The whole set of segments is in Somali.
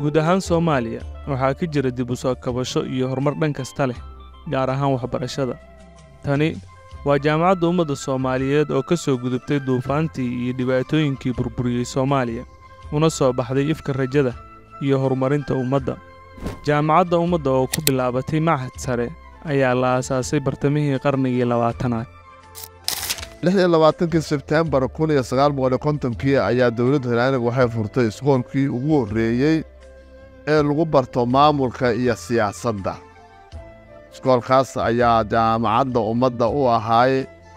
guud ahaan soomaaliya waxaa ka jira dib u soo kabasho iyo horumar dhan kasta leh gaar ahaan waxbarashada tani waa jaamacadda ummadda soomaaliyeed oo ka soo gudubtay duufaantii iyo dhibaatooyinkii burburiyey soomaaliya una soo baxday ifka rajada iyo horumarinta ummadda jaamacadda ummadda oo ku bilaabatay machad sare ayaa la aasaasay bartamihii qarnigii labaatanaad lixdii labaatankii sebtembar kun iyo sagaal boqol kontonkii ayaa dowladda hilaaniga waxay furtay iskoolkii ugu horreeyey ee lagu barto maamulka iyo siyaasadda iskoolkaas ayaa jaamacadda ummadda u ahaay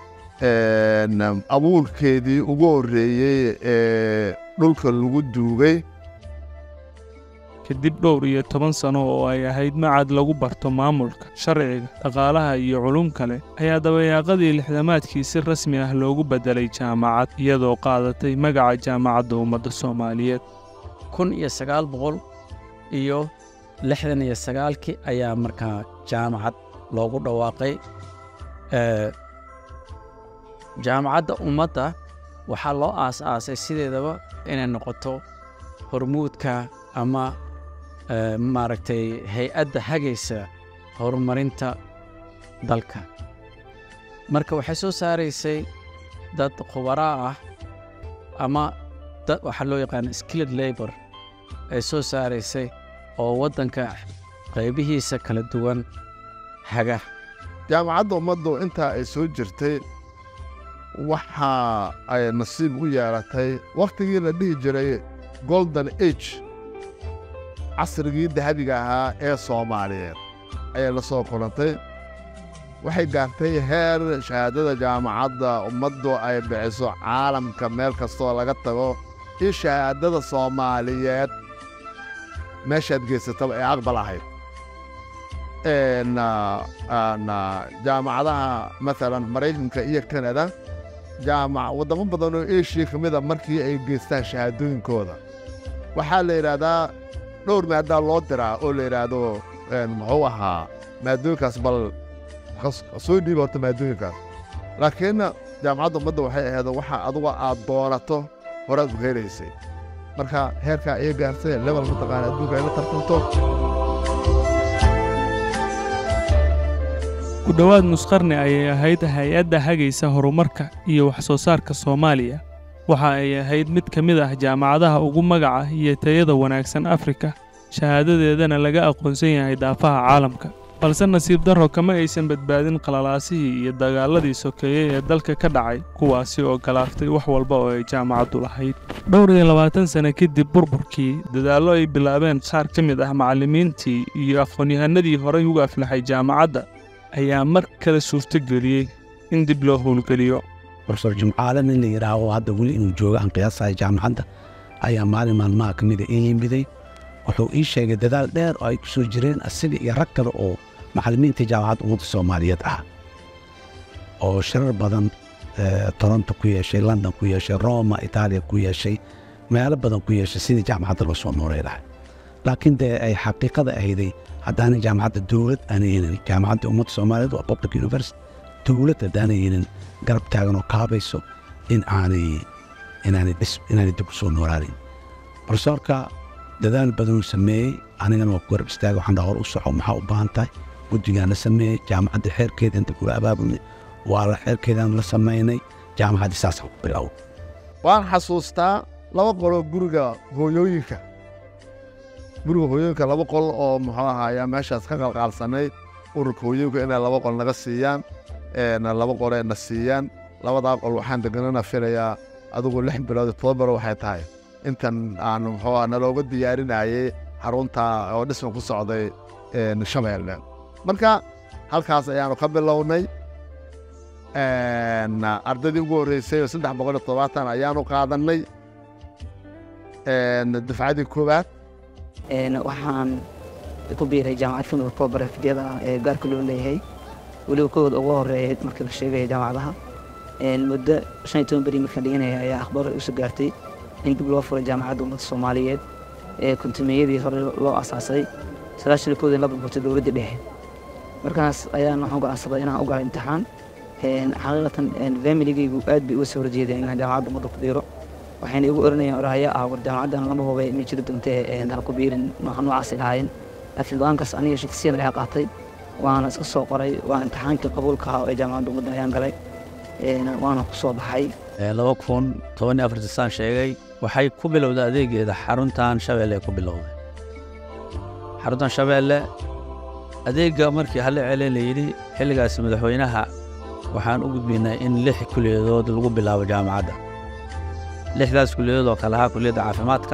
abuurkeedii ugu horreeyey ee dhulka lagu duugay kadib dhowr iyo toban sano oo ay ahayd macad lagu barto maamulka sharciga dhaqaalaha iyo culum kale ayaa dabayaaqadii lixdamaadkii si rasmi ah loogu beddelay jaamacad iyadoo qaadatay magaca jaamacadda ummadda soomaaliyeed kun iyo sagaal boqol iyo lixdan iyo sagaalkii ayaa markaa jaamacad loogu dhawaaqay jaamacadda ummadda waxaa loo aas-aasay sideedaba inay noqoto hormuudka ama maaragtay hay-adda hagaysa horumarinta dalka marka waxay soo saaraysay dad khubaraa ah ama dad waxaa loo yaqaana skilled labor ay soo saaraysay oo waddanka qaybihiisa kala duwan haga jaamacadda ummaddu intaa ay soo jirtay waxa ay nasiib u yeelatay wakhtigii la dhihi jiray golden age casrigii dahabiga ahaa ee soomaaliyeed ayay la soo kulantay waxay gaartay heer shahaadada jaamacadda ummaddu ay bixiso caalamka meel kastoo laga tago io shahaadada soomaaliyeed meeshaad geysataba ee aqbal ahayd jaamacadaha maalan maraykanka iyo kanada jaamac waddamo badan oo eshiya ka mida markii ay geystaan shahaadooyinkooda waxaa la yidhaahdaa dhowr maadaa loo diraa oo la yidhaahdo muxuu ahaa maadooyinkaas bal soo dhiiba horta maadooyinkaas laakiinna jaamacadda ummadda waxay ahayd waxa aduga aad doonato horaad ku helaysay marka heerkaa iyo gaarsay lebel mataqaana adduunka ay la tartanto ku dhowaad nusqarni ayay ahayd hay-adda hagaysa horumarka iyo wax soo saarka soomaaliya waxa ay ahayd mid ka mid ah jaamacadaha ugu magaca iyo tayada wanaagsan afrika shahaadadeedana laga aqoonsan yahay daafaha caalamka balse nasiib darro kama aysan badbaadin qalalaasihii iyo dagaaladii sokeeyey ee dalka ka dhacay kuwaasi oo galaaftay wax walba oo ay jaamacaddu lahayd dhowr iyo labaatan sane kadib burburkii dadaallo ay bilaabeen qaar ka mid ah macallimiintii iyo aqoon-yahanadii horay ugu aflaxay jaamacadda ayaa mar kale suurtogeliyey in dib loo howlgeliyo rofesor jimcaale nin la yidhaaho hadda weli inuu joogo aan qiyaasahay jaamacadda ayaa maalin maalmaha ka mida ii yimiday wuxuu ii sheegay dadaal dheer oo ay ku soo jireen asiga iyo rag kale oo macallimiinta jaamacadda ummadda soomaaliyeed ah oo shirar badan toronto ku yeeshay london ku yeeshay roma itaaliya ku yeeshay meelo badan ku yeeshay sidii jaamacadda loo soo nooray lahay laakiin dee ay xaqiiqada ahayday haddaanay jaamacadda dowlad aanay yeelin jaamacadda ummadda soomaaliyeed waa public university dowlad haddaanay yeelin garab taagan oo kaabayso in aanay inaanay dhis inaanay dib u soo noolaanin profesoorka dadaal badanuu sameeyey anigana waa ku garab istaaga waxaan dhaha hor u soco maxaa u baahan tahay guddigaan la sameeyey jaamacadda xeerkeeda inta kula abaabulnay waa la xeerkeedaan la samaynay jaamacaddii saasaan ku bilow waan xasuustaa laba qoloo guriga hooyooyinka guriga hooyooyinka laba qol oo muxuu ahaayaa meeshaas ka qalqaalsanay ururka hooyooyinka inay laba qol naga siiyaan laba qolee na siiyaan labadaa qol waxaan deganana filayaa adigu lix bilood todoba bilood waxay tahay intan aan muxuu nalooga diyaarinayey xarunta oo dhisma ku socday shabeelle marka halkaas ayaanu ka bilownay ardaydii ugu horreysay oo saddex boqol iyo toddobaatan ayaanu qaadannay dafcadii koowaad waxaan ku biiray jaamacad fudud koobarafidiyada ah ee gaarka loo leeyahay weliba kowad ugu horeeya markii la sheegaya jaamacadaha muddo shan iyo toban beri markaan dhiganaya ayaa akhbaar isu gaartay in dib loo furay jaamacadda ummadda soomaaliyeed ee kuntumiyadii hore loo asaasay sagaashan iyo kowdii la burburtay dowladdii dhexe markaas ayaan waxaan go'aansaday inaan u galo imtixaan xaqiiqatan familigaygu aad bay uga soo horjeedeen inaan jaamacadda ummadda ku dhiiro waxayna igu oranayeen orahaya ah war jaamacaddan lama hubay ma jiri doontee ha ku biirin nooca noocaas lahaayeen laakiin go-aankaas aniga shaksiyan ayaa qaatay waana iska soo qoray waa imtixaankii qabuulka ahaa ee jaamacadda ummadda ayaan galay waana ku soo baxay laba kun toban iyo afartii saan sheegay waxay ku bilowday adeegeeda xaruntan shabeelle ku bilowday xaruntan shabeelle adeegga markii hala celin la yidhi xilligaas madaxweynaha waxaan u gudbinay in lix kuliyadood lagu bilaabo jaamacadda lixdaas kuliyadood oo kale ahaa kuliyadda caafimaadka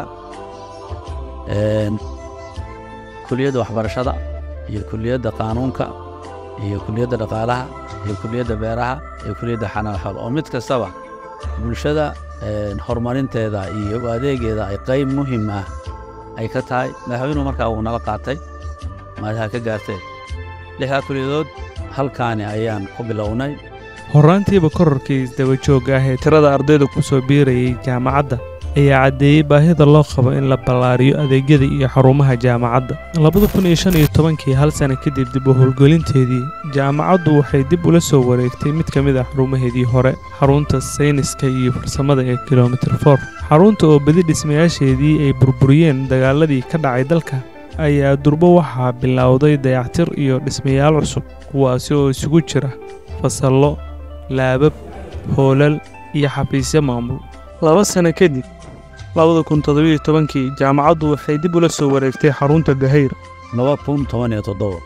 kuliyadda waxbarashada iyo kuliyadda qaanuunka iyo kuliyadda dhaqaalaha iyo kuliyadda beeraha iyo kuliyadda xanaan xool oo mid kastaba bulshada horumarinteeda iyo adeegeeda ay qayb muhiim ah ay ka tahay madaxweynuhu markaa uu nala qaatay maadaha ka gaarteen lixdaa kuliyadood halkaani ayaan ku bilownay horraantiiba korarkii isdabajoogga ah ee tirada ardayda ku soo biirayay jaamacadda ayaa caddeeyey baahida loo qabo in la ballaariyo adeegyada iyo xarumaha jaamacadda labada kun iyo shan iyo tobankii hal sana kadib dib u howlgelinteedii jaamacaddu waxay dib ula soo wareegtay mid ka mid ah xarumaheedii hore xarunta sayniska iyo farsamada ee kilomitir for xarunta oo bedi dhismayaasheedii ay burburiyeen dagaaladii ka dhacay dalka ayaa durbo waxaa bilowday dayactir iyo dhismayaal cusub kuwaasi oo isugu jira fasallo laabab hoolal iyo xafiisyo maamul laba sano kadib labada kun toddobiyo tobankii jaamacaddu waxay dib ula soo wareegtay xarunta gahayr laba kun toban iyo toddoba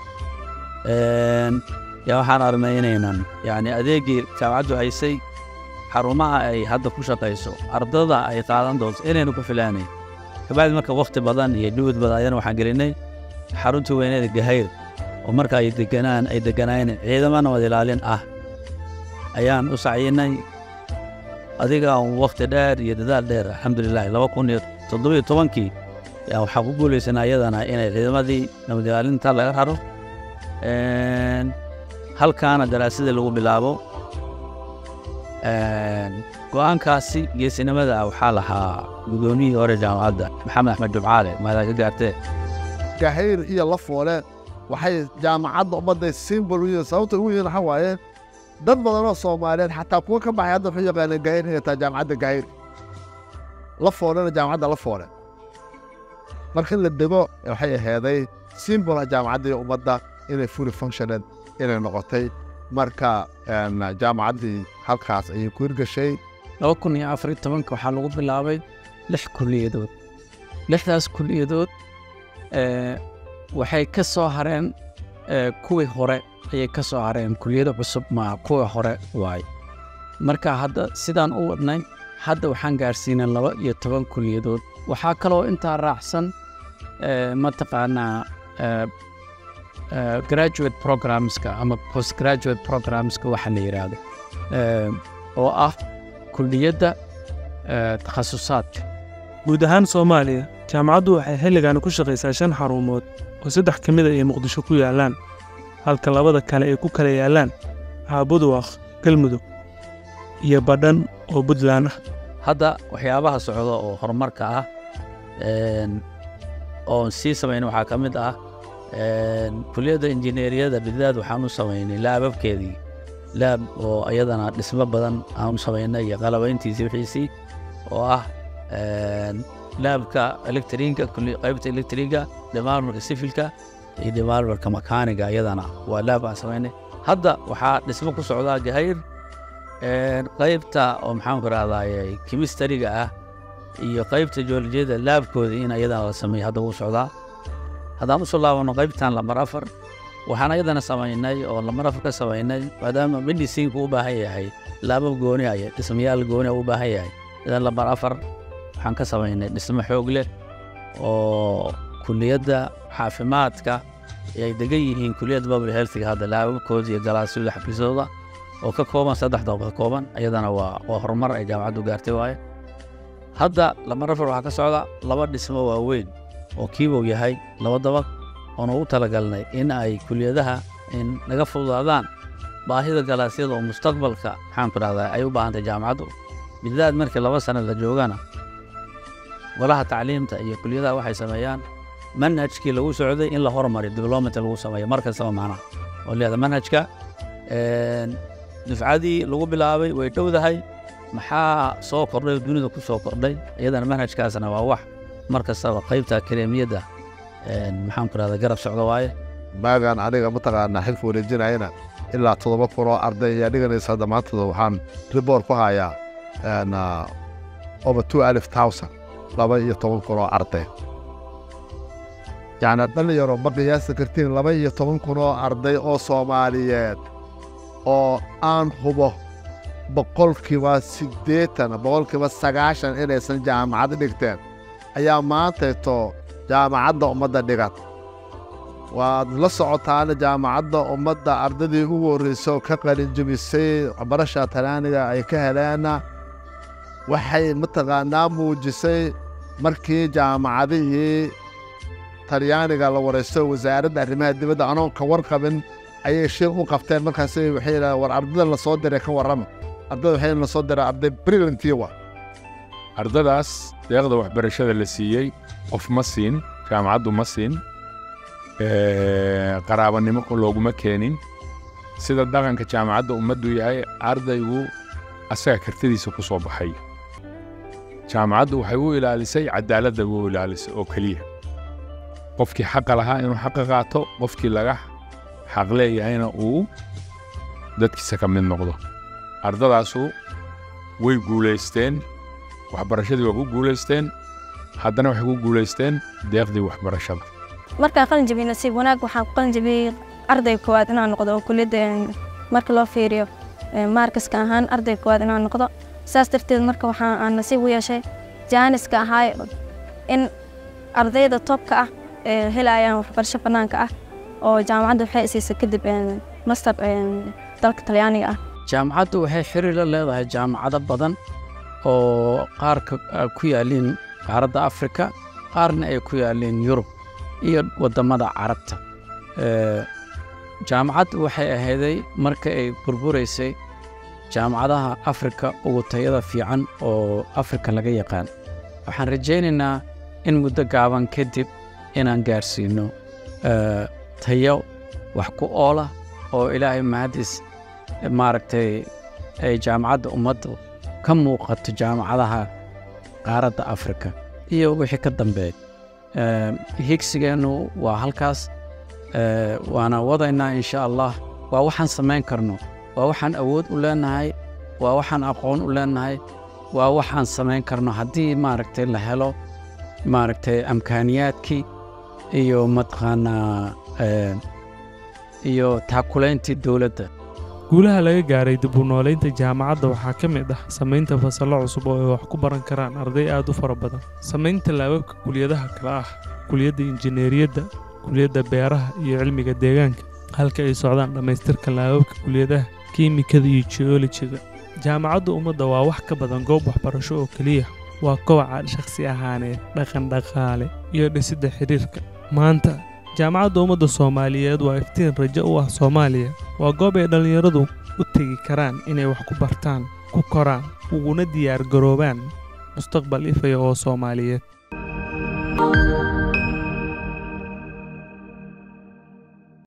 yaa waxaan aragnay inaynan yacni adeeggii jaamacaddu haysay xarumaha ay hadda ku shaqayso ardada ay qaadan doonto inaynu ku filaanayn kabacdi marka wakhti badan iyo dhuwad badan ayana waxaan gelinay xaruntii weyneeda gahayr oo marka ay deganaan ay deganaayeen ciidamo nabad ilaalin ah ayaan u sacyinay adiga un wakhti dheer iyo dadaal dheer alxamdulilahi laba kun iyo toddobiyo tobankii yaa waxaa ku guulaysanaa iyadana inay ciidamadii nabad ilaalinta laga raro halkaana daraasadii lagu bilaabo go'aankaasi geesinimada waxaa lahaa guddoomiyihii hore jaamacadda maxamed axmed jumcaale maadaa ka gaartee gahayr iyo lafoole waxay jaamacadda ummadday simbol u yihiin sababta ugu yihiin waxaa waaye dad badanoo soomaaliyeed xataa kuwa ka baxay hadda waxay yaqaaneen gahayr inay tahay jaamacadda gahayr lafoolena jaamacadda lafoole marka in la dego waxay aheeday simbolha jaamacadda iyo ummadda inay fully functioned inay noqotay marka jaamacaddii halkaas ayay ku hirgashay laba kun iyo afar iyo tobanka waxaa lagu bilaabay lix kuliyadood lixdaas kuliyadood waxay ka soo hareen kuwii hore ayay ka soo hareen kuliyado cusub maa kuwii hore waaye marka hadda sidaan u wadnay hadda waxaan gaarsiinay laba iyo toban kuliyadood waxaa kaloo intaa raacsan mataqaanaa graduate programska ama post graduate programska waxa la yidhaahdo oo ah kuliyadda takhasusaadka guud ahaan soomaaliya jaamacaddu waxay xilligan ku shaqaysaa shan xarumood oo saddex ka mida ay muqdisho ku yaallaan halka labada kale ay ku kala yaallaan haabuduwaq galmudug iyo badhan oo puntland ah hadda waxyaabaha socda oo horumarka ah oon sii samayna waxaa ka mid ah kuliyadda injineeriyada bidaad waxaan u samaynay laababkeedii laab oo iyadana dhismo badan aan u samaynay iyo qalabayntiisii wixiisii oo ah laabka elektriga qaybta elektriga demarmarka sifilka iyo demarmarka makaaniga iyadana waa laab aan samaynay hadda waxaa dhismo ku socdaa gahayr qaybta oo maxaanku rahdaye kimistariga ah iyo qaybta joolojiyada laabkooda in iyadana la sameeyo hadda wuu socdaa haddaan usoo laabano qaybtan lambar afar waxaan ayadana samaynay oo lambar afar ka samaynay maadaama mediciinku u baahan yahay laabab gooni aya dhismayaal gooni u baahan yahay idan lambar afar waxaan ka samaynay dhismo xoog leh oo kuliyadda caafimaadka ay degan yihiin kuliyadda babl healthiga hadda laababkooda iyo galaasyada xafiisyadooda oo ka kooban saddex doob ka kooban iyadana waa waa horumar ay jaamacaddu gaartay waaye hadda lambar afar waxaa ka socda laba dhismo waaweyn oo kiibow yahay laba dabaq oon ugu talagalnay in ay kuliyadaha in naga fududaadaan baahida galaasyada oo mustaqbalka maxaanku dhahdaa ay u baahantay jaamacaddu bidaad markii laba sano la joogana golaha tacliimta iyo kuliyadaha waxay sameeyaan manhajkii lagu socday in la hormariyo development lagu sameeyo mar kastaba macnaha oo leeda manhajka dufcadii lagu bilaabay way dhowdahay maxaa soo kordhay oo dunida ku soo kordhay iyadana manhajkaasna waa wax mar kastaba qaybta akademiyadda een, maxaan ku rahda garab socda waaye maagaan aniga mataqaanaa xilka wareejinayana ilaa toddoba kun oo arday ayaa dhiganaysa hadda maantada waxaan riboor ku hayaa een, ah, over two alif thousand laba iyo toban kun oo arday yacni dhalinyaro ma qiyaasi kartiin laba iyo toban kun oo arday oo soomaaliyeed oo aan hubo boqolkiiba siddeetan boqolkiiba sagaashan inaysan jaamacad dhigteen ayaa maantayto jaamacadda ummadda dhigan waad la socotaana jaamacadda ummadda ardaydii ugu horreysay oo ka qalinjebisay barasha talaaniga ay ka heleena waxay mataqaanaa muujisay markii jaamacadihii talyaaniga la waraysto wasaaradda arrimaha dibadda anoon ka warqabin ayay shir u qabteen markaas waxay yidhahdeen war ardada la soo diray ka warrama ardada waxay la soo diray arday brilliantii wa ardadaas deeqda waxbarashada la siiyey qof ma siin jaamacaddu ma siin ee, qaraabanimo looguma keenin sida dhaqanka jaamacadda ummaddu yahay ardaygu asaga kartidiisa ku soo baxay jaamacaddu waxay u ilaalisay cadaaladda u ilaalisay oo keliya qofkii xaqa lahaa inuu xaqa qaato qofkii laga xaq leeyahayna uu dadkiisa ka mid noqdo ardadaasu way guulaysteen waxbarashadii waa ku guulaysteen haddana waxay ku guulaysteen deeqdii waxbarashada markaan qalin jabiyey nasiib wanaag waxaan ku qalin jabiyey arday koowaad inaan noqdo oo kuliyadda een, marka loo fiiriyo een, maarkaska ahaan arday koowaad inaan noqdo saas darteed marka waxaa aan nasiib u yeeshay jaaniska ahaa in ardayda toobka ah ee helayaan waxbarasho bannaanka ah oo jaamacadda waxay siisay kadib een, master een, dalka talyaaniga ah jaamacaddu waxay xiriir la leedahay jaamacado badan oo qaar ka- ah, ku yaaliin qaaradda afrika qaarna ay ku yaaliin yurub iyo waddamada carabta Ee, jaamacaddu waxay ahayday marka ay burburaysay jaamacadaha afrika ugu tayada fiican oo afrika laga yaqaan waxaan rajaynaynaa in muddo gaaban kadib inaan gaarsiino ee, tayo wax ku oola oo ilaahay mahadis maaragtay ay jaamacadda ummaddu ka muuqato jaamacadaha qaaradda afrika iyo wixii ka dambeeya Ee, higsigeennu waa halkaas ee, waana wadaynaa insha allah waa waxaan samayn karno waa waxaan awood u leenahay waa waxaan aqoon u leenahay waa waxaan samayn karno haddii maaragtay la helo maaragtay amkaaniyaadkii iyo mataqaanaa ee, iyo taakulayntii dowladda guulaha laga gaaray dib u noolaynta jaamacadda waxaa ka mid ah samaynta fasallo cusub oo ay wax ku baran karaan arday aad u fara badan samaynta laababka kuliyadaha kale ah kuliyadda injineeriyadda kuliyadda beeraha iyo cilmiga deegaanka halka ay socdaan dhammaystirka laababka kuliyadaha kiimikada iyo geolojiga jaamacadda ummadda waa wax ka badan goob waxbarasho oo keliya waa kobaca shakhsi ahaaneed dhaqan dhaqaale iyo dhisidda xidhiirka maanta jaamacadda ummadda soomaaliyeed waa iftiin rajo u ah soomaaliya waa goob ay dhallinyaradu u tegi karaan inay wax ku bartaan ku koraan uguna diyaar garoobaan mustaqbal ifaya oo soomaaliyeed